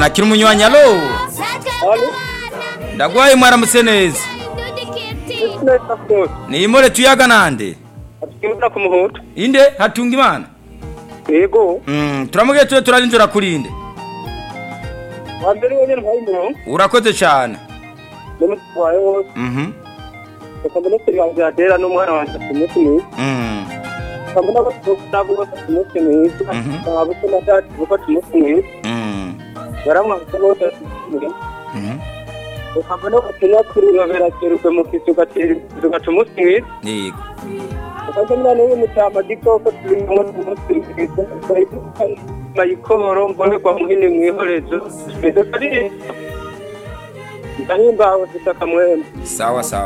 yakira umunywanyi alo ndagwaye mwaramutse neza neza rwose ni imore tuyaga nande atugendera ku muhutu inde hatunga imana yego Mm, turamugiye tuje turarinjira kurinde wa mbere wenyine ntwaye umuntu urakoze cyane ndamutwaye wose Mhm, reka minisitiri wanjye yadera n'umwana wanjye afite umunsi mwiza mhm, kabona abasohoka nabo bafite umunsi mwiza Mhm. ababuto na dati bafite umunsi mwiza mhm, baramwambutse bose bafite umunsi mwiza mhm. ukabona ubutumwa kuri babera kerujwe mu kisi ugatera ikizu ugaca umunsi mwiza yego ukaza mwana we mutama gikoko turi mu munsi mwiza bayikoboro mbonerwa muhini mwihorezo mwiza kariye ndahimbawe mfite akamwembe sawa sawa